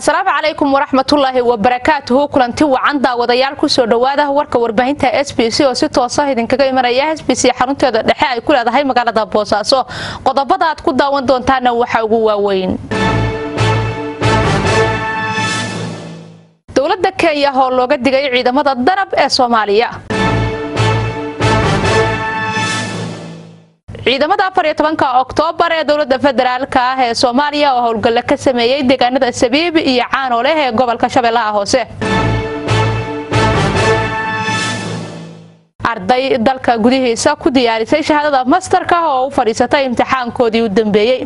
asalaamu calaykum waraxmatullaahi wabarakaatuhu kulanti wacan daawadayaal kusoo dhowaada warka warbaahinta s b c oo si toosa idinkaga imanaya s b c xarunteeda dhexe ay ku leedahay magaalada boosaaso qodobada aad ku daawan doontaana waxa ugu waaweyn dowladda kenya oo looga digay ciidamada danab ee soomaaliya ciidamada afariyo tobanka oktoobar ee dowladda federaalk ah ee soomaaliya oo howlgalla ka sameeyey deegaanada sabiib iyo caano leh ee gobolka shabeellaha hoose arday dalka gudihiisa ku diyaarisay shahaadada mastarka oo u fadhiisatay imtixaankoodii u dambeeyey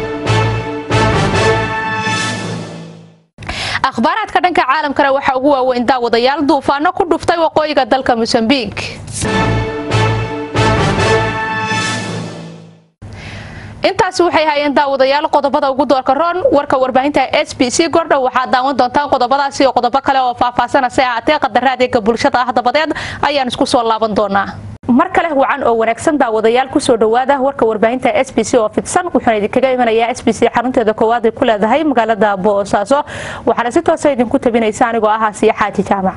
akhbaaraadka dhanka caalamkana waxaa ugu waaweyn daawadayaal duufaano ku dhuftay waqooyiga dalka mosambiik intaasi waxay hayeen daawadayaal qodobada ugu doorka roon warka warbaahinta s b c gordhow waxaad daawan doontaan qodobadaasi iyo qodobo kale oo faahfaahsana se ahaatee qadaraadiga bulshada ah dabadeed ayaan isku soo laaban doonaa mar kale wacan oo wanaagsan daawadayaal kusoo dhowaada warka warbaahinta s b c oo fidsan wuxuuna idinkaga imanayaa s b c xarunteeda koowaad ay ku leedahay magaalada boosaaso waxaana si toosa idinku tabinaysa anigoo ah asiya xaaji jaamac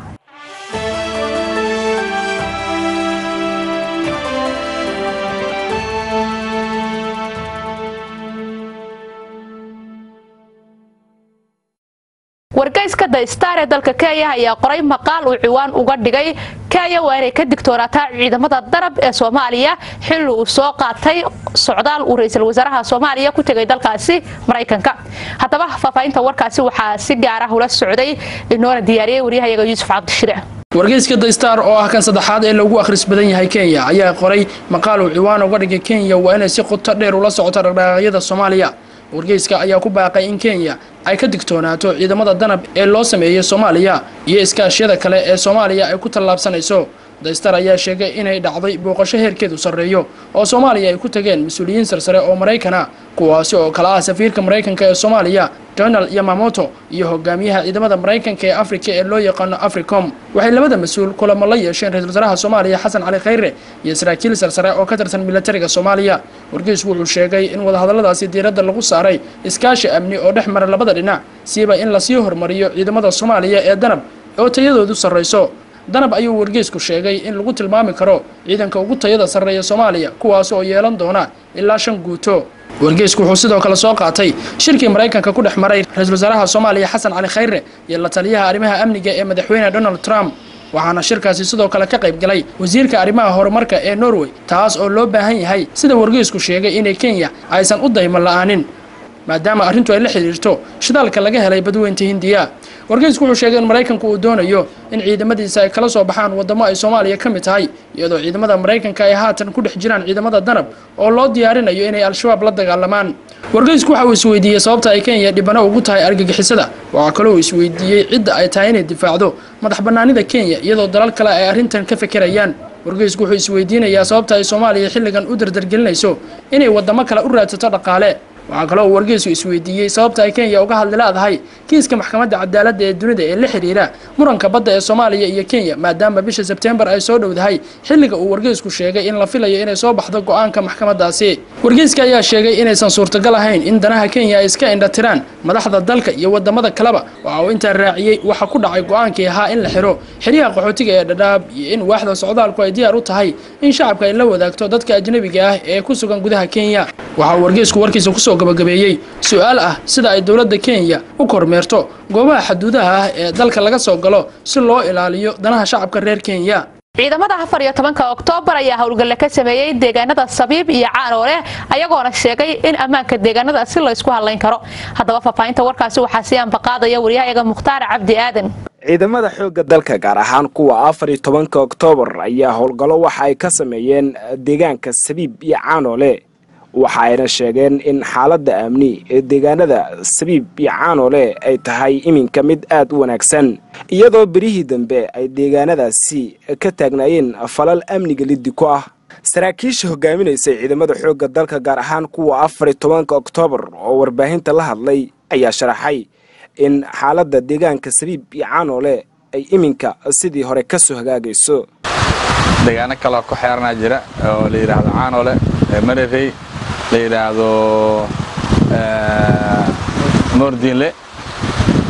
wargeyska the star ee dalka kenya ayaa qoray maqaal uu ciwaan uga dhigay kenya waa inay ka digtoonaataa ciidamada darab ee soomaaliya xilli uu soo qaatay socdaal uu ra-iisul wasaaraha soomaaliya ku tegay dalkaasi maraykanka haddaba faahfaahinta warkaasi waxaa si gaara ula socday inoona diyaariyey waryahayaga yuusuf cabdishire wargeyska the star oo ah kan saddexaad ee lagu akhris badan yahay kenya ayaa qoray maqaal uu ciwaan uga dhigay kenya waa inay si qoto dheer ula socoto dhaqdhaqaaqyada soomaaliya wargeyska ayaa ku baaqay in kenya ay ka digtoonaato ciidamada danab ee loo sameeyey soomaaliya iyo iskaashyada kale ee soomaaliya ay ku tallaabsanayso daystar ayaa sheegay inay dhacday booqasho heerkeedu sarreeyo oo soomaaliya ay ku tageen mas-uuliyiin sarsare oo maraykana kuwaasi oo kala ah safiirka maraykanka ee soomaaliya donald yamamoto iyo hogaamiyaha ciidamada maraykanka ee afrika ee loo yaqaano africom waxay labada mas-uul kulamo la yeesheen ra-isul wasaaraha soomaaliya xasan cali khayre iyo saraakiil sarsare oo ka tirsan militariga soomaaliya wargeysku wuxuu sheegay in wadahadalladaasi diiradda lagu saaray iskaashi amni oo dhex mara labada dhinac siiba in lasii hormariyo ciidamada soomaaliya ee danab oo tayadoodu sarrayso danab ayuu wargeysku sheegay in lagu tilmaami karo ciidanka ugu tayada sarreeya soomaaliya kuwaas oo yeelan doona ilaa shan guuto wargeysku wuxuu sidoo kale soo qaatay shirkii maraykanka ku dhex maray ra-isul wasaaraha soomaaliya xasan cali khayre iyo la taliyaha arrimaha amniga ee madaxweyne donald trump waxaana shirkaasi sidoo kale ka qayb galay wasiirka arrimaha horumarka ee norway taas oo loo baahan yahay sida wargeysku sheegay inay kenya aysan u daymo la-aanin maadaama arrintu ay la xidhiirto shidaalka laga helay badweynta hindiya wargeysku wuxuu sheegay in maraykanku uu doonayo in ciidamadiisa ay kala soo baxaan wadamo ay soomaaliya ka mid tahay iyadoo ciidamada maraykanka ay haatan ku dhex jiraan ciidamada danab oo loo diyaarinayo inay al-shabaab la dagaalamaan wargeysku waxa uu isweydiiyey sababta ay kenya dhibano ugu tahay argagixisada waxaa kaloo uu isweydiiyey cidda ay tahay inay difaacdo madax bannaanida kenya iyadoo dalal kale ay arrintan ka fekerayaan wargeysku wuxuu isweydiinayaa sababta ay soomaaliya xilligan u dardargelinayso inay wadamo kale u raadsato dhaqaale waxaa kaloo uu wargeysku isweydiiyey sababta ay kenya uga hadli leedahay kiiska maxkamadda cadaaladda ee dunida ee la xidhiira muranka badda ee soomaaliya iyo kenya maadaama bisha sebtembar ay soo dhowdahay xilliga uu wargeysku sheegay in la filayo inay soo baxdo go-aanka maxkamadaasi wargeyska ayaa sheegay inaysan suurtagal ahayn in danaha kenya ay iska indhatiraan madaxda dalka iyo wadamada kaleba waxa uu intaa raaciyey waxa ku dhacay go-aankii ahaa in la xiro xeryaha qaxootiga ee dhadhaab iyo in waaxda socdaalku ay diyaar u tahay in shacabka ay la wadaagto dadka ajnabiga ah ee ku sugan gudaha kenya waxa uu wargeysku warkiisa kusoo gabagabeeyey su-aal ah sida ay dowladda kenya u kormeerto goobaha xaduudaha ah ee dalka laga soo galo si loo ilaaliyo danaha shacabka reer kenya ciidamada afar iyo tobanka oktoobar ayaa howlgalle ka sameeyey deegaanada sabiib iyo caanooleh ayagoona sheegay in ammaanka deegaanada si laysku hadlayn karo haddaba faahfaahinta warkaasi waxaa sii ambaqaadaya waryahayaga mukhtaar cabdi aadan ciidamada xoogga dalka gaar ahaan kuwa afar iyo tobanka oktoobar ayaa howlgallo waxa ay ka sameeyeen deegaanka sabiib iyo caanoole waxa ayna sheegeen in xaaladda amni ee deegaanada sabiib iyo caanoole ay tahay iminka mid aad u wanaagsan iyadoo berihii dambe ay deegaanadaasi ka taagnaayeen falal amniga liddi ku ah saraakiisha hogaaminaysay ciidamada xoogga dalka gaar ahaan kuwa afar iyo tobanka oktoobar oo warbaahinta la hadlay ayaa sharaxay in xaaladda deegaanka sabiib iyo caanoole ay iminka sidii hore ka soo hagaagayso deegaano kaloo ku xeeranaa jira oo la yidhaahdo caanoole mararey la yidhaahdo moordiinle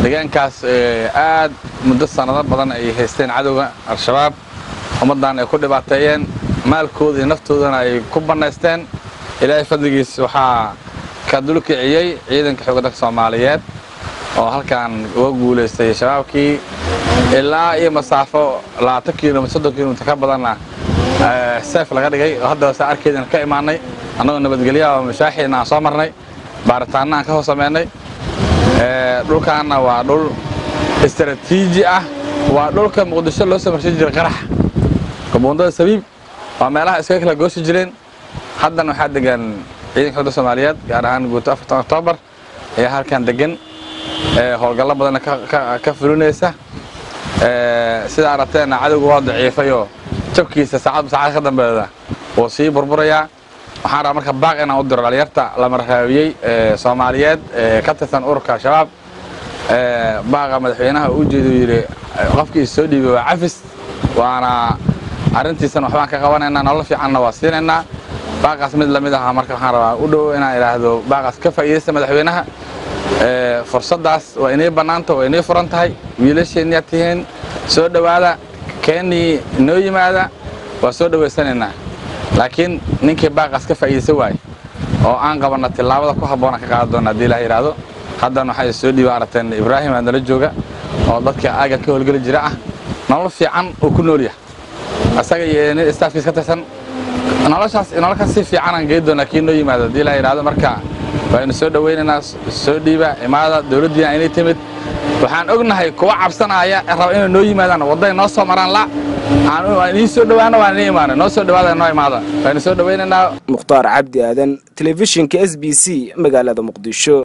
deegaankaas aad muddo sannado badan ay haysteen cadowga al-shabaab ummaddan ay ku dhibaateeyeen maalkooda iyo naftoodana ay ku bannaysteen ilaahay fadligiis waxaa ka dulkiciyey ciidanka xoogga dalka soomaaliyeed oo halkan uga guulaystay shabaabkii ilaa iyo masaafo labaatan kilomitr soddon kilomitr ka badanna seef laga dhigay oo haddaba saa arkeydaan ka imaannay annagoo nabadgelyaha oo mashaaxiina aan soo marnay baaritaanna aan ka hoos samaynay dhulkaanna waa dhul istaraatiiji ah waa dhulka muqdisho loo soo marsan jiray qarax gabuundada sabiib waa meelaha iskaga kala gooshi jireen haddana waxaa degan ciidanka xogda soomaaliyeed gaar ahaan guuto afartan oktoobar ayaa halkan degan howlgallo badanna ka fulinaysa sida aragteenna cadowga waa daciifayoo jabkiisa saacadba saacad ka dambeeda wuu sii burburayaa waxaan rabaa marka baaq inaan u diro dhalinyarta la marhaabiyey soomaaliyeed ka tirsan ururka al-shabaab baaqa madaxweynaha uu jeedu yidhi qofkii soo dhiibay waa cafis waana arrintiisana waxbaan ka qabanaynaa nolol fiicanna waa siinaynaa baaqaas mid lamid aha marka waxaan rabaa u dhow inaan idhaahdo baaqaas ka faa'iidaysta madaxweynaha fursaddaas waa inay bannaanta waa inay furan tahay wiilasheenniyaa tihiin soo dhowaada keennii inoo yimaada waa soo dhowaysanaynaa laakiin ninkii baaqaas ka faa'iidaysan waaye oo aan qabanna tillaabada ku habboona ka qaadan doona haddii ilaah yidhaahdo haddana waxay soo dhiiba aragteen ibraahim aa nala jooga oo dadka aagan ka howlgeli jira ah nolol fiican uu ku nool yahay asaga iyo nin staafkiis ka tirsan noloshaas nololkaas si fiican aan geedi doonaa kii noo yimaado haddii ilaah yidhaahdo marka waynu soo dhowaynaynaa soo dhiiba imaada dowladdiina inay timid waxaan ognahay kuwa cabsanaya raba inay noo yimaadaan wadday noo soo maraan la inii soo dhowaana waan inii imaana noo soo dhowaada noo imaada waynu soo dhowaynaynaa mukhtaar cabdi aadan telefishinka s b c magaalada muqdisho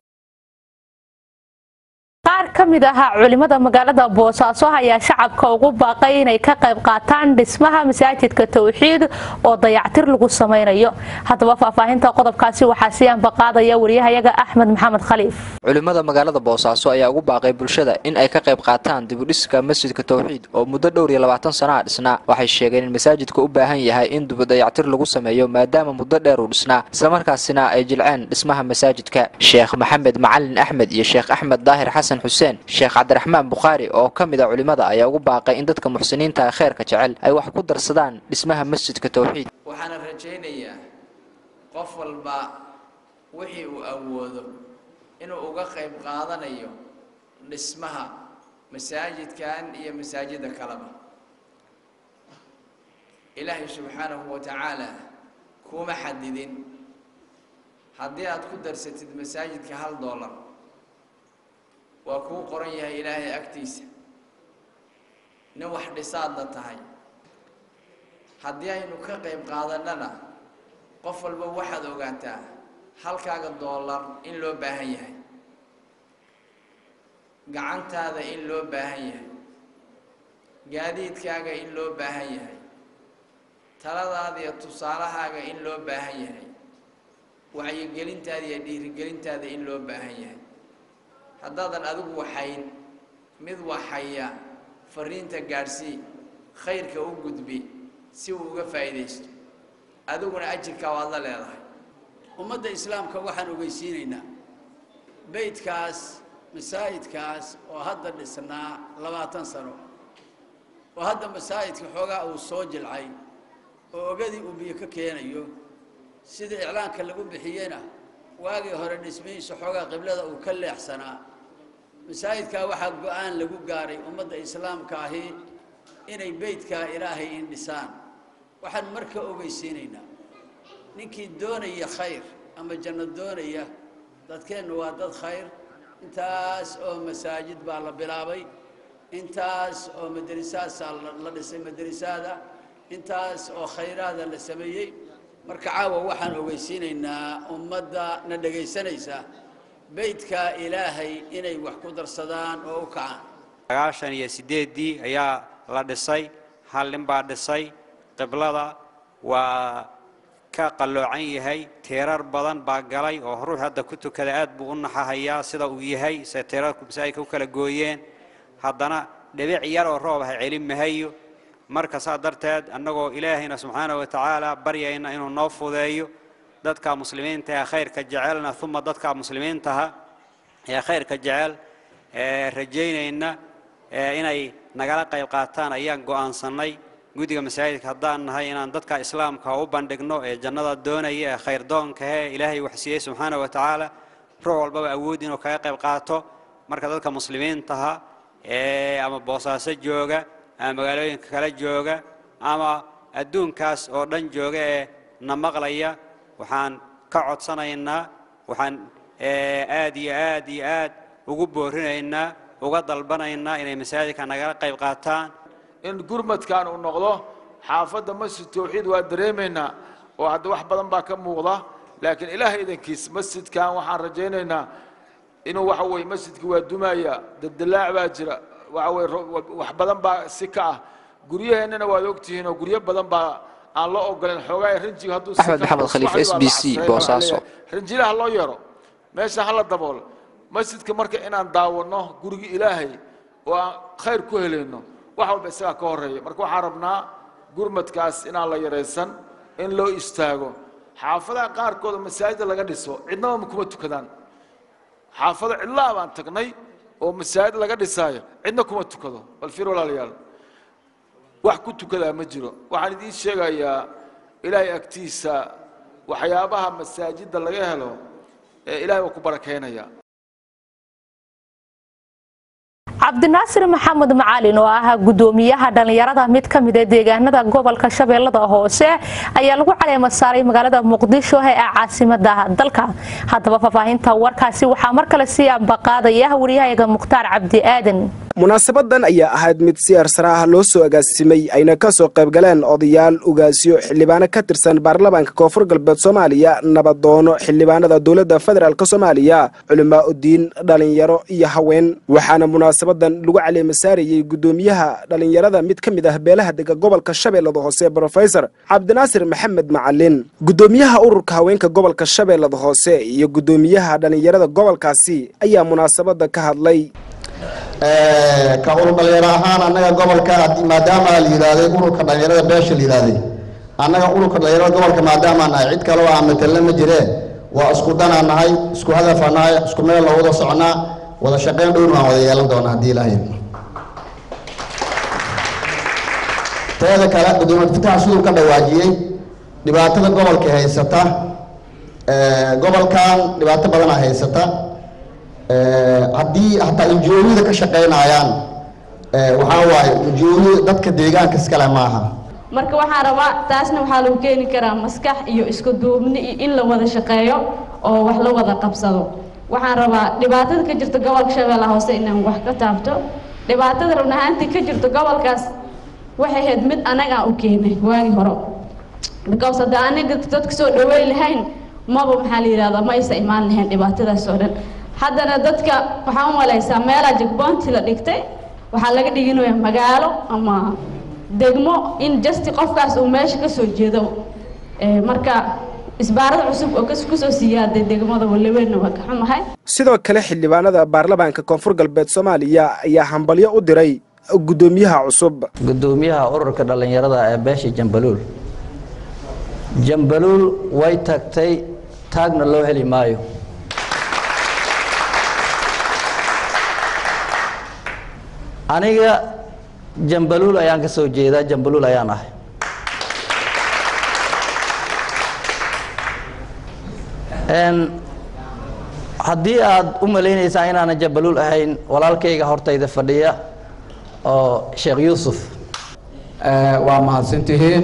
qaar ka mid ahaa culimada magaalada boosaaso ayaa shacabka ugu baaqay inay ka qayb qaataan dhismaha masaajidka towxiid oo dayactir lagu samaynayo haddaba faahfaahinta qodobkaasi waxaa sii anbaqaadaya wariyahayaga axmed maxamed khaliif culimada magaalada boosaaso ayaa ugu baaqay bulshada in ay ka qayb qaataan dibudhiska masjidka towxiid oo muddo dhowr iyo labaatan sanaha dhisnaa waxay sheegeen in masaajidka u baahan yahay in dibudayactir lagu sameeyo maadaama muddo dheer uu dhisnaa islamarkaasina ay jilceen dhismaha masaajidka sheekh maxamed macalin axmed iyo sheekh axmed daahir xasan xuseen sheekh cabdiraxmaan bukhaari oo ka mid a culimmada ayaa ugu baaqay in dadka muxsiniinta ee kheyrka jecel ay wax ku darsadaan dhismaha masjidka towxiid waxaana rajaynayaa qof walba wixii uu awoodo inuu uga qayb qaadanayo dhismaha masaajidkan iyo masaajida kaleba ilaahay subxaanahu wa tacaala kuma xadidin haddii aad ku darsatid masaajidka hal dollar waa kuu qoran yahay ilaahay agtiisa nin wax dhisaadna tahay haddii aynu ka qayb qaadannana qof walba waxaad ogaataa halkaaga doolar in loo baahan yahay gacantaada in loo baahan yahay gaadiidkaaga in loo baahan yahay taladaada iyo tusaalahaaga in loo baahan yahay wacyigelintaada iyo dhiirigelintaada in loo baahan yahay haddaadan adigu waxayn mid waxaya fariinta gaadhsii khayrka u gudbi si uu uga faa'iidaysto adiguna ajirkaa waad la leedahay ummadda islaamka waxaan ogeysiinaynaa beydkaas masaajidkaas oo hadda dhisnaa labaatan sano oo hadda masaajidka xoogaa uu soo jilcay oo ogadii uu biyo ka keenayo sida iclaanka lagu bixiyena waagii hore dhismihiisa xoogaa qiblada uu ka leexsanaa masaajidkaa waxaa go-aan lagu gaaray ummadda islaamka ahi inay beydkaa ilaahay indhisaan waxaan marka ogeysiinaynaa ninkii doonaya khayr ama janno doonaya dadkeennu waa dad khayr intaas oo masaajid baa la bilaabay intaas oo madrasaasaa la dhisay madrasaada intaas oo khayraada la sameeyey marka caawa waxaan ogeysiinaynaa ummadda na dhegaysanaysa beydka ilaahay inay wax ku darsadaan oo u kacaan sagaashan iyo siddeeddii ayaa la dhisay hal nin baa dhisay qiblada waa ka qalloocan yahay teerar badan baa galay oo ruux hadda ku tukada aad buu u naxahayaa sida uu yahay se teerarku masaajidka u kala gooyeen haddana dhibic yar oo roob ah celin mahayo marka saa darteed annagoo ilaahayna subxaana wa tacaala baryayna inuu noo fudeeyo dadka muslimiinta ee khayrka jecelna uma dadka muslimiintaha ee khayrka jecel rajaynayna inay nagala qayb qaataan ayaan go'aansannay guddiga masaajidka haddaan nahay inaan dadka islaamka u bandhigno ee jannada doonaya ee khayrdoonka ee ilaahay wax siiyey subxaana wa tacaala ruux walbaba awood inuu kaga qayb qaato marka dadka muslimiintaha ee ama boosaaso jooga ama magaalooyinka kale jooga ama adduunkaas oo dhan jooga ee na maqlaya waxaan ka codsanaynaa waxaan aad iyo aad iyo aad ugu boorinaynaa uga dalbanaynaa inay masaajidka nagala qayb qaataan in gurmadkan uu noqdo xaafadda masjid tawxiid waa dareemaynaa oo hadda wax badan baa ka muuqda laakiin ilaahay idankiis masjidkan waxaan rajaynaynaa inuu waxa weye masjidka waa dumaya daldalaac baa jira waxa weye wax badan baa si ka ah guryaheennana waad ogtihiin oo guryo badan baa aan loo ogolen xoogaa rinjiga hadduu axmed maxamed khaliif s b c boosaaso rinjilaha loo yeero meesha hala daboolo masjidka marka inaan daawanno gurigii ilaahay oo aan khayr ku helayno wax walba isagaa ka horeeya marka waxaan rabnaa gurmadkaas inaan la yaraysan in loo istaago xaafadaha qaarkooda masaajida laga dhiso cidnaba kuma tukadaan xaafado cidlaa baan tagnay oo masaajid laga dhisaayo cidna kuma tukado bal fiir walaalayaal wax ku tukadaa ma jiro waxaan idiin sheegayaa ilaahay agtiisa waxyaabaha masaajidda laga helo ee ilaahay waa ku barakeynaya cabdinaasir maxamed macalin oo ah gudoomiyaha dhallinyarada mid ka mid ee deegaanada gobolka shabeellada hoose ayaa lagu caleema saaray magaalada muqdisho ee caasimada dalka haddaba faahfaahinta warkaasi waxaa mar kale sii ambaqaadaya waryahayaga mukhtaar cabdi aadan munaasabadan ayaa ahayd mid si arsara ah loo soo agaasimay ayna ka soo qaybgaleen odayaal ugaasyo xildhibaano ka tirsan baarlamaanka koonfur galbeed soomaaliya nabadoono xildhibaanada dowladda federaalk soomaaliya culimaa udiin dhalinyaro iyo haween waxaana munaasabadan lagu caleema saarayey gudoomiyaha dhalinyarada mid ka mid ah beelaha dega gobolka shabeellada hoose brofesor cabdinaasir maxamed macalin gudoomiyaha ururka haweenka gobolka shabeellada hoose iyo gudoomiyaha dhalinyarada gobolkaasi ayaa munaasabada ka hadlay ka urur dhalinyaro ahaan annaga gobolka maadaama la yidhaahday ururka dhalinyarada beesha la yidhaahday annaga ururka dhalinyarada gobolka maadaama nahay cid kale oo aan matelna ma jiree waa isku danaa nahay isku hadafaa nahay isku meel loo wada soconaa wada shaqayn dhowr waan wada yeelan doonaa haddii ilaahay teeda kale gudoomiye fitaha siduu ka dhawaajiyey dhibaatada gobolka haysata gobolkan dhibaato badanaa haysata haddii hataa injooyada ka shaqaynayaan waxaa waaye injooyada dadka deegaanka iskale maaha marka waxaan rabaa taasna waxaa lagu keeni karaa maskax iyo isku duubni iyo in la wada shaqeeyo oo wax la wada qabsado waxaan rabaa dhibaatada ka jirta gobolka shabeellaha hoose inaan wax ka taabto dhibaatada run ahaantii ka jirta gobolkaas waxay ahayd mid anagaa u keenay waagii hore because hadda aniga dadka soo dhaweyn lahayn maba maxaa la yidhahdaa ma aysa imaan lahayn dhibaatadaas oo dhan haddana dadka waxaan u malaysaa meelaa jagboonti la dhigtay waxaa laga dhiginaya magaalo ama degmo in justi qofkaas uu meesha ka soo jeedo marka isbaarada cusub oo kusoo siiyaaday degmada walaweynna waa ka xumahay sidoo kale xildhibaanada baarlamaanka koonfur galbeed soomaaliya ayaa hambalyo u diray gudoomiyaha cusub gudoomiyaha ururka dhallinyarada ee beesha jambaluul jambaluul way tagtay taagna loo heli maayo aniga jambaluul ayaan ka soo jeedaa jambaluul ayaan ahay haddii aad u malaynaysaan inaanan jambaluul ahayn walaalkayga hortayda fadhiya oo sheekh yuusuf waa mahadsantihiin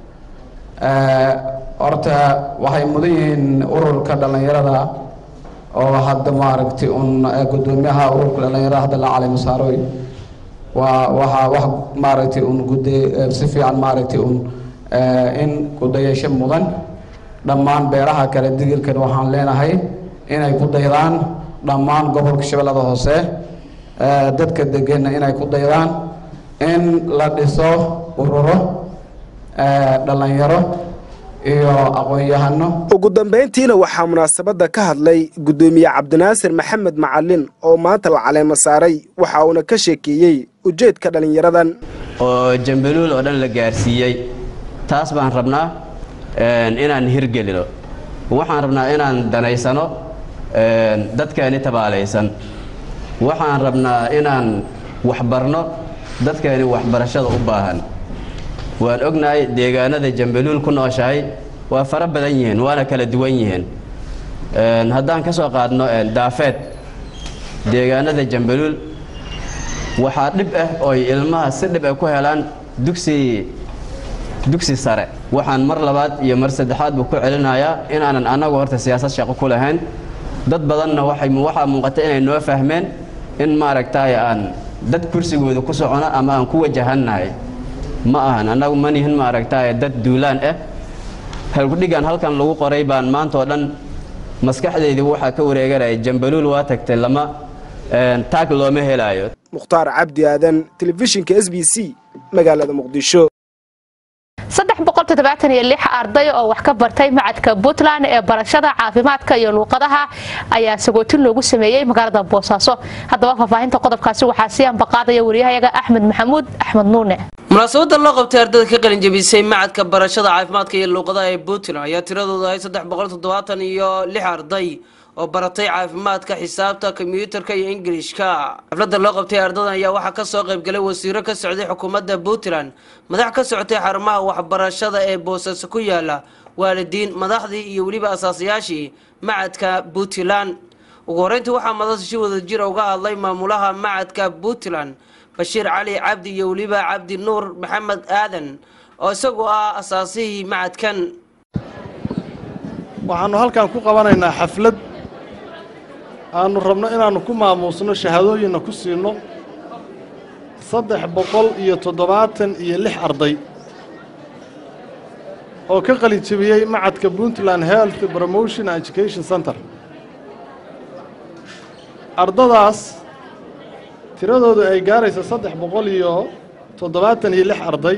horta waxay mudan yihiin ururka dhallinyarada oo hadda maaragtay un gudoomiyaha ururka dhallinyarada hadda la caleymo saaroy waa waxaa wax maaragtay un gude si fiican maaragtay un in kudayasho mudan dhammaan beeraha kale digirkan waxaan leenahay inay ku daydaan dhammaan gobolka shabeellada hoose dadka deganna inay ku daydaan in la dhiso ururo dhallinyaro iyo aqoon-yahano ugu dambayntiina waxaa munaasabadda ka hadlay gudoomiye cabdinaasir maxamed macalin oo maanta la caleemo saaray waxa uuna ka sheekeeyey ujeedka dhallinyaradan oo jambaluul oo dhan la gaarsiiyey taas baan rabnaa inaan hirgelino waxaan rabnaa inaan danaysano dadkeeni tabaalaysan waxaan rabnaa inaan waxbarno dadkeeni waxbarashada u baahan waan ognahay deegaanada jambaluul ku nooshahay waa fara badan yihiin waana kala duwan yihiin haddaan ka soo qaadno daafeed deegaanada jambaluul waxaa dhib ah ooy ilmaha si dhib ah ku helaan dugsi dugsi sare waxaan mar labaad iyo mar saddexaadba ku celinayaa inaanan annagu horta siyaasad shaqo ku lahayn dad badanna waxay waxaa muuqata inay noo fahmeen in maaragtay aan dad kursigooda ku socono ama aan ku wajahannahay ma ahan annagu ma nihin maaragtay dad duulaan ah halgudhigan halkan lagu qoray baan maanta oo dhan maskaxdeydii waxaa ka wareeganaya jambaluul waa tagtay lama taag looma helaayo mukhtaar cabdi aadan telefishinka s b c magaalada muqdisho arday oo wax ka bartay macadka puntland ee barashada caafimaadka iyo luuqadaha ayaa sagootin loogu sameeyey magaalada boosaaso haddaba faahfaahinta qodobkaasi waxaa sii ambaqaadaya wariyahayaga axmed maxamuud axmed nuune munaasabada loo qabtay ardada ka qalinjabisay macadka barashada caafimaadka iyo luuqadaha ee puntland ayaa tiradooda ahay saddex boqol toddobaatan iyo lix arday oo baratay caafimaadka xisaabta kombiyuutarka iyo ingilishka xafladda loo qabtay ardadan ayaa waxaa kasoo qaybgalay wasiiro ka socday xukuumadda puntland madax ka socotay xarumaha waxbarashada ee boosaaso ku yaala waalidiin madaxdii iyo weliba asaasayaashii macadka puntland ugu horeyntii waxaa madasa si wada jira uga hadlay maamulaha macadka puntland bashiir cali cabdi iyo weliba cabdi nuur maxamed aadan oo isagu ah asaasihii macadkan waxaannu halkan ku qabanaynaa xaflad aannu rabno inaannu ku maamuusno shahaadooyinna ku siinno saddex boqol iyo toddobaatan iyo lix arday oo ka qalin jebiyey macadka puntland health promotion and education center ardadaas tiradoodu ay gaaraysa saddex boqol iyo toddobaatan iyo lix arday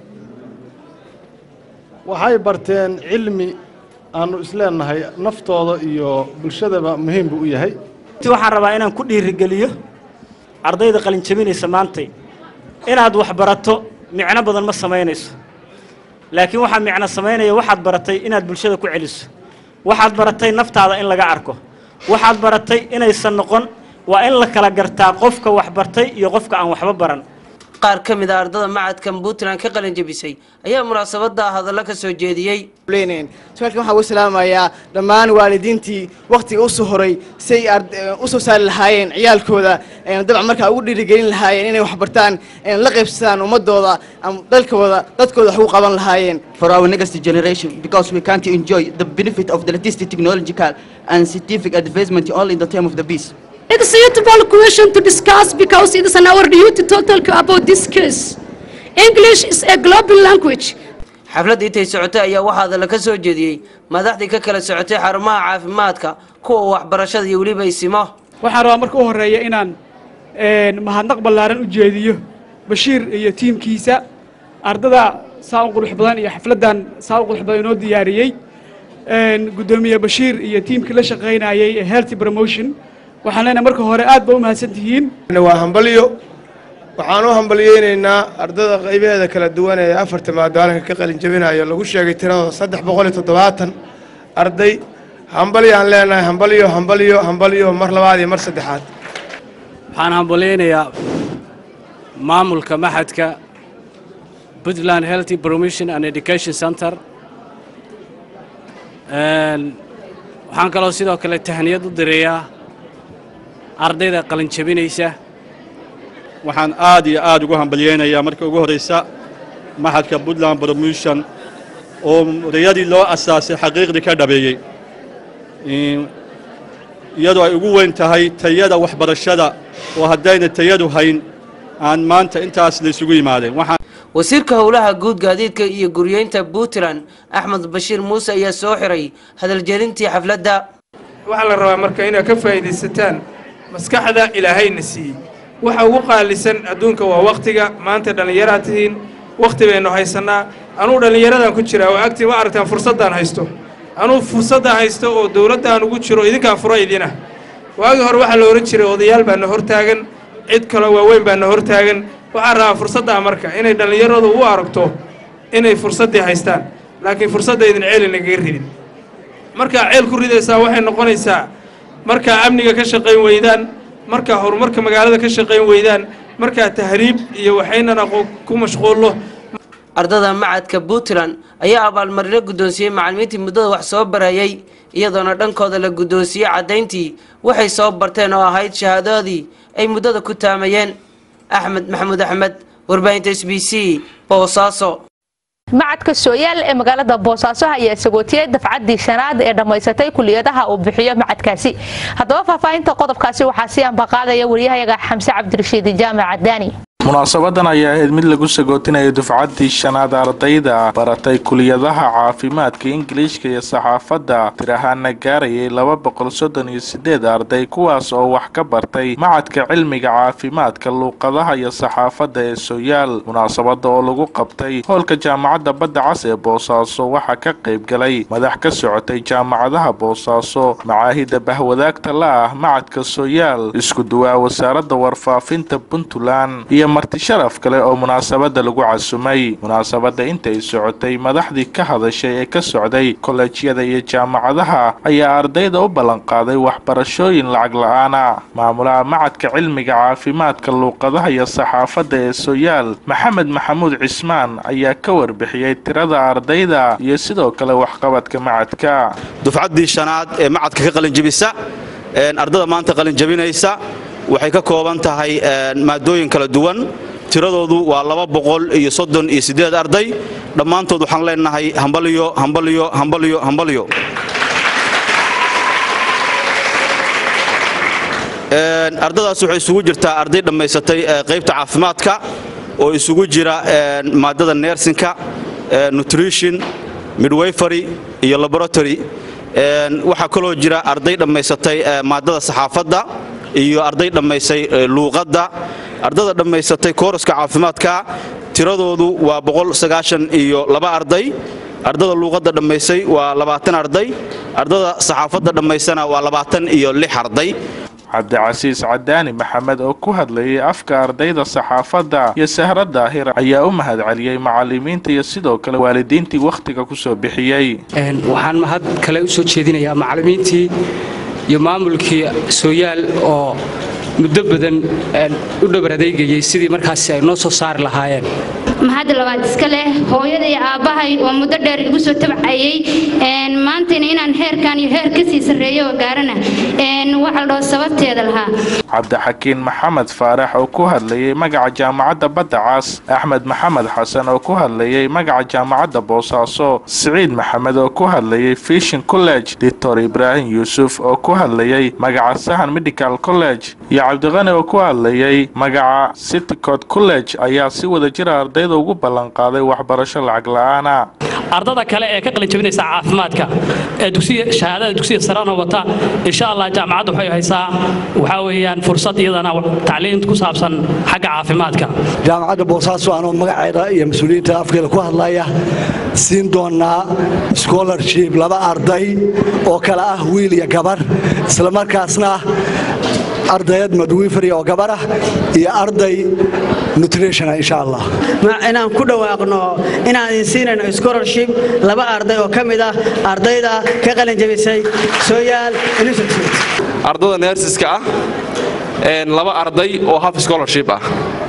waxay barteen cilmi aannu isleennahay naftooda iyo bulshadaba muhiim buu u yahay waxaan rabaa inaan ku dhiirigeliyo ardayda qalinjabinaysa maantay inaad wax barato micno badan ma samaynayso laakiin waxaa micno samaynaya waxaad baratay inaad bulshada ku celiso waxaad baratay naftaada in laga arko waxaad baratay inaysan noqon waa in la kala gartaa qofka wax bartay iyo qofka aan waxba baran qaar ka mid a ardada macadkan puntland ka qalinjabisay ayaa munaasabada hadallo ka soo jeediyey su-aalkan waxaan ugu salaamayaa dhammaan waalidiintii wakhtiga u soo horay say u soo saari lahaayeen ciyaalkooda dabcan markaa ugu dhiirigelin lahaayeen inay wax bartaan la qaybsadaan ummadooda dalkooda dadkooda wax ugu qaban lahaayeen for our next generation because we can't enjoy the benefit of the latest technological and scientific advancement only in the time of the peace. It is a suitable question to discuss because it is an our duty to talk about this case. English is a global language. xafladda intay socotay ayaa waxaa hadalla ka soo jeediyey madaxdii ka kala socotay xarumaha caafimaadka kuwa waxbarashada iyo weliba isimo waxaan rabaa marka u horeeya inaan mahadnaq ballaaran u jeediyo bashiir iyo tiimkiisa ardada saa u qurux badan iyo xafladdan saa u qurux badan inoo diyaariyey guddoomiye bashiir iyo tiimkii la shaqaynayay ee healthy promotion waxaan leenahay marka hore aad ba u mahadsan tihiin waa hambalyo waxaan u hambalyeynaynaa ardada qaybaheeda kala duwan ee afarta maadaalanka ka qalin jabinayo lagu sheegay tiradooda saddex boqol iyo toddobaatan arday hambalyaan leenahay hambalyo hambalyo hambalyo mar labaad iyo mar saddexaad waxaan hambalyeynayaa maamulka maxadka puntland healthy promotion and education center waxaan kaloo sidoo kale tahniyad u direeyaa ardayda qalin jabinaysa waxaan aad iyo aad ugu hambalyeynayaa marka ugu horraysa maxadka puntland promotion oo rayadii loo asaasay xaqiiqdii ka dhabeeyey iyadoo ay ugu weyn tahay tayada waxbarashada oo haddayna tayadu hayn aan maanta intaas laysugu yimaadeen wasiirka howlaha guud gaadiidka iyo guryeynta puntland axmed bashiir muuse ayaa soo xiray hadaljelintii xafladda waxaa la rabaa marka inaad ka faa'iidaysataan maskaxda ilaahayna siiyey waxa ugu qaalisan adduunka waa wakhtiga maanta dhallinyaraad tihiin wakhti baynu haysannaa anuu dhallinyaradan ku jiraa oo agtii ma aragtaan fursaddaan haysto anuu fursaddaan haysto oo dowladdaan ugu jiro idinkaan fura idinah waagii hore waxaa la ohan jiray odayaal baa na hortaagan cid kaloo waaweyn baa na hortaagan waxaan rabaa fursaddaa marka inay dhallinyaradu u aragto inay fursaddii haystaan laakiin fursadda idin ceeli nagaga ridin markaa ceel ku ridaysaa waxay noqonaysaa markaa amniga ka shaqayn weydaan markaa horumarka magaalada ka shaqayn weydaan markaa tahriib iyo waxaynana ku mashquulno ardada macadka puntland ayaa abaalmarino guddoonsiiyey macallimiintii muddada wax soo barayay iyadoona dhankooda la guddoonsiiyey caddayntii waxay soo barteen oo ahayd shahaadadii ay muddada ku taamayeen axmed maxamuud axmed warbaahinta s b c boosaaso macadka sooyaal ee magaalada boosaaso ayaa sagootiyey dafcaddii shanaad ee dhammaysatay kuliyadaha uu bixiyo macadkaasi haddaba faahfaahinta qodobkaasi waxaa sii ambaqaadaya waryahayaga xamse cabdirashiid jaamac cadaani munaasabadan ayaa ahayd mid lagu sagootinaya dufcaddii shanaad ardayda baratay kuliyadaha caafimaadka ingiliishka iyo saxaafadda tir ahaana gaarayay laba boqol soddon iyo sideed arday kuwaas oo wax ka bartay macadka cilmiga caafimaadka luuqadaha iyo saxaafadda ee sooyaal munaasabada oo lagu qabtay hoolka jaamacadda badda cas ee boosaaso waxaa ka qayb galay madax ka socotay jaamacadaha boosaaso macaahida bahwadaagta la ah macadka sooyaal isku duwaa wasaaradda warfaafinta puntland iyo marti sharaf kale oo munaasabada lagu casumay munaasabada intay socotay madaxdii ka hadashay ee ka socday kolleejyada iyo jaamacadaha ayaa ardayda u ballanqaaday waxbarashooyin lacag la-aana maamulaha macadka cilmiga caafimaadka luuqadaha iyo saxaafadda ee sooyaal maxamed maxamuud cismaan ayaa ka warbixiyey tirada ardayda iyo sidoo kale waxqabadka macadka dufcaddii shanaad ee macadka ka qalinjibisa ardada maanta qalinjabinaysa waxay ka kooban tahay maadooyin kala duwan tiradoodu waa laba boqol iyo soddon iyo siddeed arday dhammaantood waxaan leenahay hambalyo hambalyo hambalyo hambalyo ardadaas waxay isugu jirtaa arday dhammaysatay qaybta caafimaadka oo isugu jira maadada nersinka nutrition midwayfery iyo laboratory waxaa kaloo jira arday dhammaysatay maadada saxaafadda iyo arday dhammaysay luuqadda ardada dhammaysatay kooraska caafimaadka tiradoodu waa iyo laba arday ardada luuqadda dhammaysay waa labaatan arday ardada saxaafadda dhammaysana waa labaatan iyo lix arday cabdicasiis cadaani maxamed oo ku hadlayay afka ardayda saxaafadda iyo sahra daahir ayaa u mahad celiyey macalimiinta iyo sidoo kale waalidiintii wakhtiga ku soo bixiyey waxaan mahad kale u soo jeedinayaa macalimiintii iyo maamulkii sooyaal oo muddo badan u dhabar adeegayay sidii markaasi ay noo soo saari lahaayeen mahad labaad iska leh hooyada iyo aabbahay oo muddo dheer igu soo tabcayay maantayna inaan heerkan iyo heer kasii sarreeyo oo gaarana waxa la dhaho sababteeda lahaa cabdixakiin maxamed faarax oo ku hadlayay magaca jaamacadda badda cas axmed maxamed xasan oo ku hadlayay magaca jaamacadda boosaaso siciid maxamed oo ku hadlayay fishin college doctor ibraahim yuusuf oo ku hadlayay magaca sahan medical college iyo cabdiqani oo ku hadlayay magaca citycod college ayaa si wada jira ardayda ugu ballanqaaday waxbarasho lacag la-aana ardada kale ee ka qalinjabinaysa caafimaadka ee dugsiga shahaadada dugsiga sarana wata insha allah jaamacaddu waxay haysaa waxaa weeyaan fursad iyadana tacliin ku saabsan xagga caafimaadka jaamacadda boosaaso anoo magaceeda iyo mas-uuliyiinta afkeeda ku hadlaya siin doonaa scholarship laba arday oo kale ah wiil iyo gabar islamarkaasna ardayad madwiifari oo gabar ah iyo arday nutrition insha allah inaan ku dhawaaqno inaan idin siinayno scholarship laba arday oo ka mid ah ardayda ka qalin jabisay sooyaal institute ardada neersiska ah laba arday oo half scholarship ah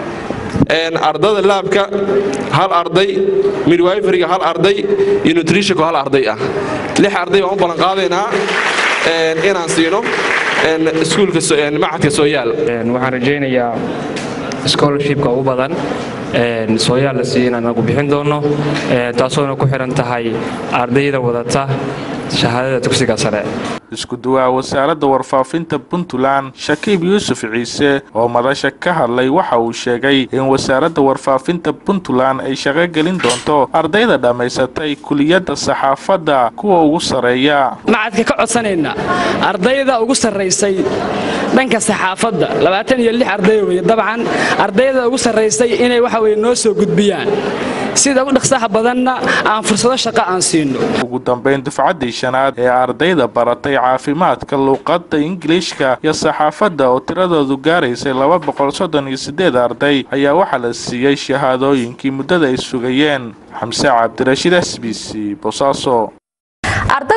ardada laabka hal arday midwiferyga hal arday iyo nutritionka hal arday ah lix arday baan u ballan qaadaynaa inaan siino iskuulka macadka sooyaal waxaan rajaynayaa scholarshipka ugu badan sooyaal la siiya inaan nagu bixin doono taasoona ku xihan tahay ardayda wadata shahaadada dugsiga sare isku duwaa wasaaradda warfaafinta puntland shakiib yuusuf ciise oo madasha ka hadlay waxa uu sheegay in wasaaradda warfaafinta puntland ay shaqo gelin doonto ardayda dhammaysatay kuliyadda saxaafadda kuwa ugu sarreeya macadka ka codsanayna ardayda ugu sarraysay dhanka saxaafadda labaatan iyo lix arday weye dabcan ardayda ugu sarraysay inay waxa weye noo soo gudbiyaan sida ugu dhaqsaha badanna aan fursado shaqo aan siino ugu dambayn dufcaddii shanaad ee ardayda baratay caafimaadka luuqadda ingiliishka iyo saxaafadda oo tiradoodu gaaraysay laba boqol soddon iyo siddeed arday ayaa waxaa la siiyey shahaadooyinkii muddada ay sugayeen xamse cabdirashiid s b c bosaaso arday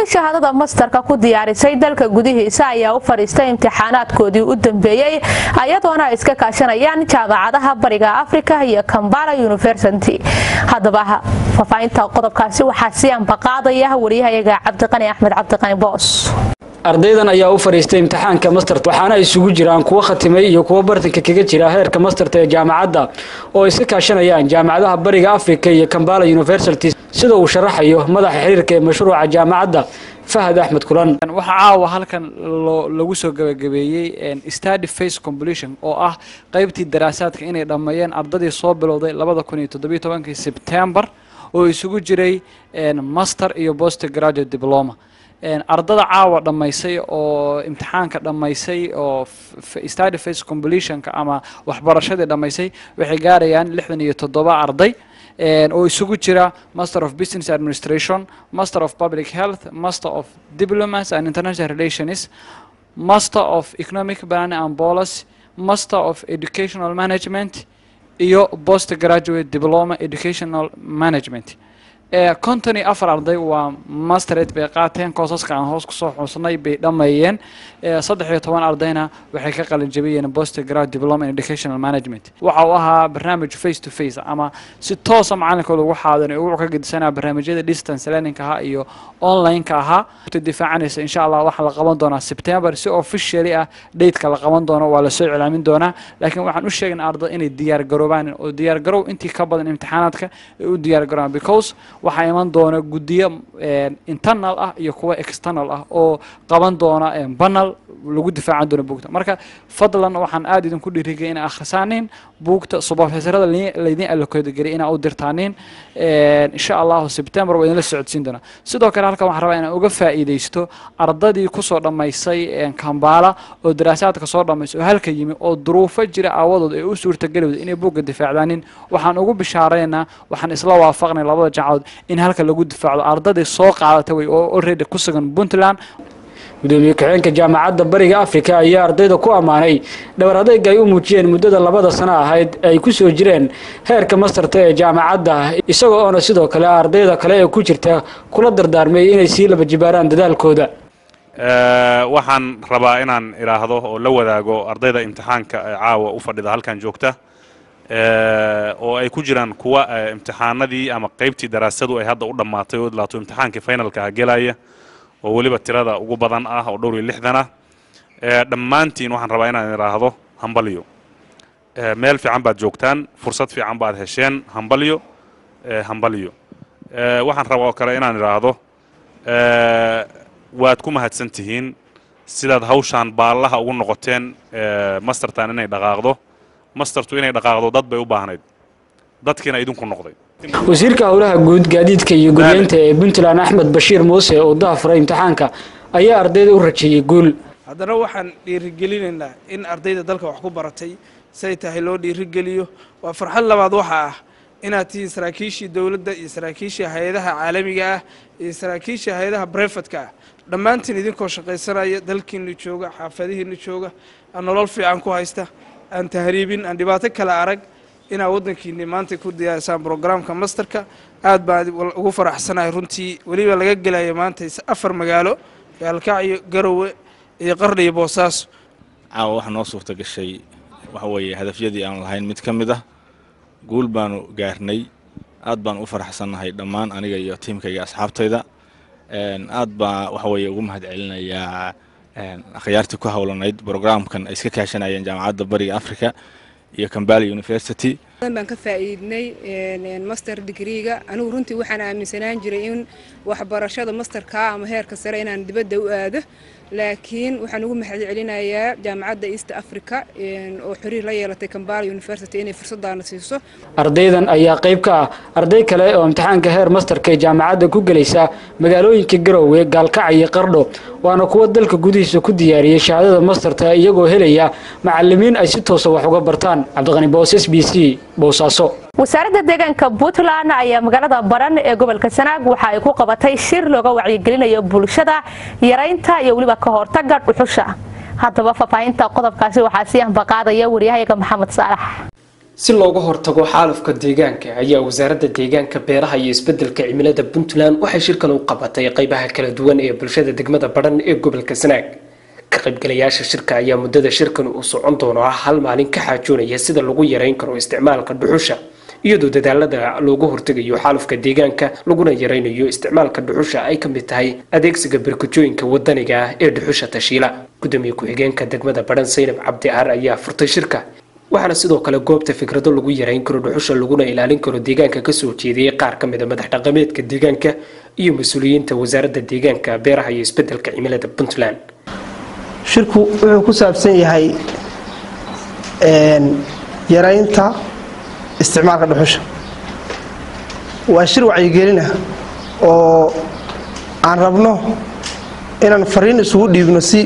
shahaadada mastarka ku diyaarisay dalka gudihiisa ayaa u fadhiistay imtixaanaadkoodii u dambeeyey ayadoona ay iska kaashanayaan jaamacadaha bariga afrika iyo kambala university haddaba fafaahinta qodobkaasi waxaa sii ambaqaadaya wariyahayaga cabdiqani axmed cabdiqani boos ardaydan ayaa u fadhiistay imtixaanka masterta waxaana isugu jiraan kuwo khatimay iyo kuwo bartanka kaga jira heerka masterta ee jaamacadda oo ay iska kaashanayaan jaamacadaha bariga afrika iyo kambala university sida uu sharaxayo madaxa xiriirka ee mashruuca jaamacadda fahad axmed kulan waxaa caawa halkan lagu soo gabagabeeyey study face completion oo ah qaybtii daraasaadka inay dhammeeyeen ardadii soo bilowday labada kun iyo toddobiyo tobankii sebtembar oo isugu jiray master iyo post graduate diploma ardada caawa dhammaysay oo imtixaanka dhammaysay oo study face completionka ama waxbarashadii dhammaysay waxay gaarayaan lixdan iyo toddoba arday oo isugu jira master of business administration master of public health master of diplomas and international relations master of economic planning and policy master of educational management iyo post graduate diploma educational management konton iyo afar arday waa masterate bay qaateen koosaska aan hoos kusoo xuusnay bay dhammeeyeen saddex iyo toban ardayna waxay ka qalin jabiyeen post grad diploma in educational management waxa uu ahaa barnaamij face to face ama si toosa macalinkooda ugu xaadan ugu ka gedisanaa barnaamijyada distance learningka ahaa iyo online-ka ahaa difaacanaysa insha allah waxaa la qaban doonaa september si officially ah dateka la qaban doono waa lasoo iclaamin doonaa laakiin waxaan u sheegna arday inay diyaar garoobaan oo diyaar garow intii ka badan imtixaanaadka ay u diyaar garoobaan because waxaa iman doona guddiyo internal ah iyo kuwa external ah oo qaban doona banal lagu difaacan doono buugta marka fadlan waxaan aada idinku dhiirigay inaa akhrisaanin buugta subaofeesarada laydin allokeedageliy inaa u dirtaanin insha allahu september waa idinla socodsiin doonaa sidoo kale halkan waxaan rabaa inaan uga faa'iidaysto ardadii kusoo dhammaysay kambala oo daraasaadka soo dhammaysay oo halka yimi oo duruufo jira aawadood ay u suurtagelowda inay buugga difaacdaanin waxaan ugu bishaaraynaa waxaan isla waafaqnay labada jacadood in halka lagu difaacdo ardadii soo qaadata way oo already ku sugan puntland gudoomiye ku-xigeenka jaamacadda bariga afrika ayaa ardayda ku ammaanay dhabar adayga ay u muujiyeen muddada labada sano ahayd ay ku soo jireen heerka mastarta ee jaamacadda isagoo oona sidoo kale ardayda kale ee ku jirta kula dardaarmay inay sii laba jibaaraan dadaalkooda waxaan rabaa inaan idhaahdo oo la wadaago ardayda imtixaanka ee caawa u fadhida halkan joogta oo ay ku jiraan kuwa imtixaanadii ama qaybtii daraasadu ay hadda u dhammaatay oo laato imtixaankii finalka ah gelaya oo weliba tirada ugu badan ah oo dhowr iyo lixdan ah dhammaantiin waxaan rabaa inaan idhaahdo hambalyo meel fiican baad joogtaan fursad fiican baad hesheen hambalyo hambalyo waxaan rabaa oo kale inaan idhaahdo waad ku mahadsan tihiin sidaad hawshaan baallaha ugu noqoteen mastertan inay dhaqaaqdo mastertu inay dhaqaaqdo dad bay u baahnayd dadkiina idinku noqday wasiirka howlaha guud gaadiidka iyo guryeynta ee puntland axmed bashiir muuse oo dahafuray imtixaanka ayaa ardayda u rajeeyey guul haddana waxaan dhiirigelinaynaa in ardayda dalka wax ku baratay say tahay loo dhiirigeliyo waa farxad labaad waxa ah inaad tihiin saraakiishii dowladda iyo saraakiishii hay-adaha caalamiga ah iyo saraakiishii hay-adaha brefadka ah dhammaantiin idinkoo shaqaysanaya dalkiinu jooga xaafadihiinu jooga aan nolol fiican ku haysta aan tahriibin aan dhibaato kale arag inaad waddankiini maanta ku diyaarisaan brograamka masterka aad baan ugu faraxsanahay runtii weliba laga gelayo maanta afar magaalo gaalkacyo garowe iyo qarni iyo boosaaso caawa waxaa noo suurta gashay waxa weeye hadafyadii aan lahayn mid ka mid ah guul baanu gaarnay aad baan u faraxsannahay dhammaan aniga iyo tiimkayga asxaabtayda aad baa waxa weeye ugu mahad celinayaa akhyaartii ku howlanayd brograamkan ay iska kaashanayeen jaamacadda bariga africa iyo kambala university baan ka faa'iidnay master degreega anigu runtii waxaan aaminsanaan jiray in waxbarashada masterka ama heerka sare inaan dibadda u aado laakiin waxaan ugu mahad celinayaa jaamacadda east africa oo xiriir la yeelatay kambala university inay fursadaana siiso ardaydan ayaa qayb ka ah arday kale oo imtixaanka heer masterka ee jaamacadda ku gelaysa magaalooyinka garowe gaalkac iyo qardho waana kuwa dalka gudihiisa ku diyaariyey shahaadada masterta iyagoo helaya macalimiin ay si toosa wax uga bartaan cabdiqani boos s b c boosaaso wasaaradda deegaanka puntland ayaa magaalada baran ee gobolka sanaag waxa ay ku qabatay shir looga wacyigelinayo bulshada yaraynta iyo weliba ka hortaga dhuxusha haddaba faahfaahinta qodobkaasi waxaa sii ambaqaadaya waryahayaga maxamed saalax si looga hortago xaalufka deegaanka ayaa wasaaradda deegaanka beeraha iyo isbedelka cimilada puntland waxay shirkan u qabatay qaybaha kala duwan ee bulshada degmada badhan ee gobolka sanaag ka qaybgalayaasha shirka ayaa muddada shirkan uu socon doono ah hal maalin ka xaajoonaya sida lagu yareyn karo isticmaalka dhuxusha iyadoo dadaalada looga hortegayo xaalufka deegaanka laguna yaraynayo isticmaalka dhuxusha ay ka mid tahay adeegsiga barkajooyinka wadaniga ah ee dhuxusha tashiila gudoomiye ku-xigeenka degmada badhan saynab cabdi aar ayaa furtay shirka waxaana sidoo kale goobta fikrado lagu yareyn karo dhuxusha laguna ilaalin karo deegaanka kasoo jeediyey qaar ka mid a madax dhaqameedka deegaanka iyo mas-uuliyiinta wasaaradda deegaanka beeraha iyo isbedelka cimilada puntland shirku wuxuu ku saabsan yahay yaraynta isticmaalka dhuxusha waa shir wacyigelina oo aan rabno inaan fariin isugu dhiibno si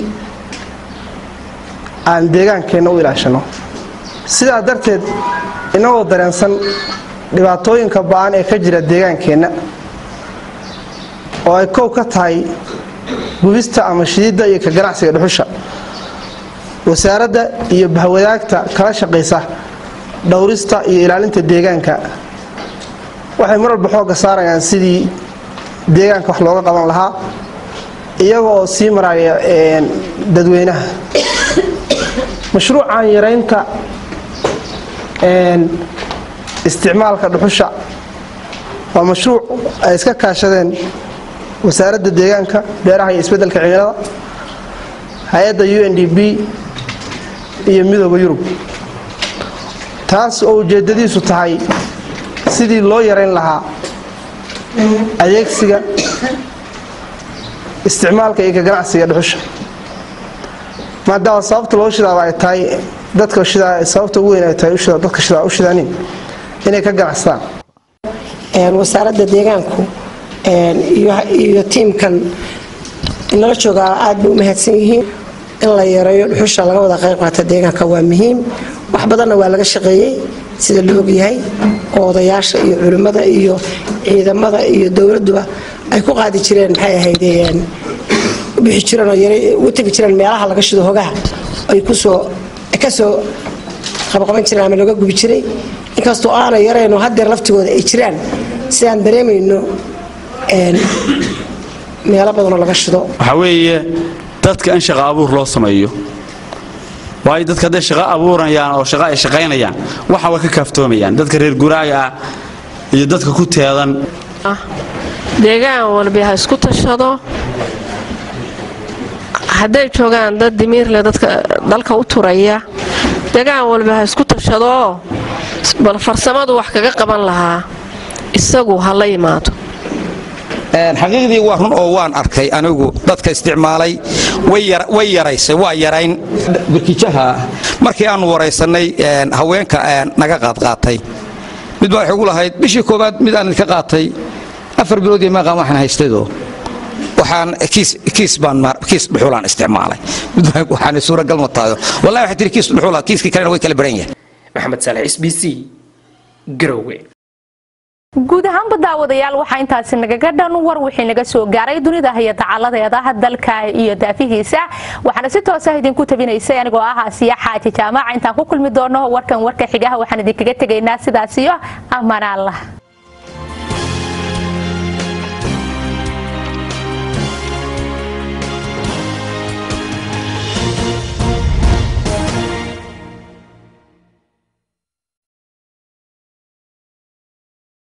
aan deegaankeenna u ilaashano sidaa darteed inagoo dareensan dhibaatooyinka ba-an ee ka jira deegaankeenna oo ay kow ka tahay gubista ama shididda iyo ka ganacsiga dhuxusha wasaaradda iyo bahwadaagta kala shaqaysa dhowrista iyo ilaalinta deegaanka waxay mar walba xoogga saarayaan sidii deegaanka wax looga qaban lahaa iyaga oo sii maraya dadweynaha mashruucan yaraynta isticmaalka dhuxusha waa mashruuc ay iska kaashadeen wasaaradda deegaanka beeraha iyo isbeddelka cimilada hay-adda u n d b iyo midooda yurub taas oo ujeeddadiisu tahay sidii loo yarayn lahaa adeegsiga isticmaalka iyo ka ganacsiga dhuxusha maadaama sababta loo shidaaba ay tahay dadka shidaa sababta ugu weyn ay tahay dadka shidaa u shidaanin inay ka ganacsadaan wasaaradda deegaanku iyo tiimkan inala joogaa aad bay u mahadsan yihiin in la yareeyo dhuxusha laga wada qayb qaata deegaanka waa muhiim wax badanna waa laga shaqeeyey sida la ogyahay oo odayaasha iyo culimmada iyo ciidamada iyo dowladduba ay ku qaadi jireen maxay ahayd bixi jireen oo u tegi jireen meelaha laga shido hogaha ay kusoo kasoo qabqaban jireen ama laga gubi jiray inkastoo aana yarayno hadeer laftigooda ay jiraan sidaan dareemayno meelo badanoo laga shido waxaa weeye dadka in shaqo abuur loo sameeyo waayo dadka hadday shaqo abuuranayaan oo shaqo ay shaqaynayaan waxa way ka kaaftoomayaan dadka reer guraaga ah iyo dadka ku teedan deegaan walbi ha isku tashado hadday joogaan dad dimiirle dadka dalka u turaya deegaan walbi ha isku tashadoo bal farsamadu wax kaga qaban lahaa isagu ha la yimaado xaqiiqdii waa run oo waan arkay anigu dadka isticmaalay way yaraysay waa yarayn barkijaha markii aanu waraysannay haweenka naga qaadqaatay mid baa waxay ugu lahayd bishii koowaad mid aan idinka qaatay afar bilood iyo maaqaan waxaan haystaydo waxaan kiis baan kiis dhuxulaan isticmaalay mid waxaan suuragal ma tahayo wallahi waxay tiri kiis dhuxula kiiskii kalena way kala baran yahay maxamed saalax s b c garowe guud ahaanba daawadayaal waxaa intaasi nagaga dhan war wixii naga soo gaaray dunida iyo dacaladeeda dalka iyo daafihiisa waxaana si toosa idinku tabinaysay anigoo ah asiya xaaji jaamaca intaan ku kulmi doono warkan warka xigaha waxaan idinkaga tegaynaa sidaas iyo amaan allah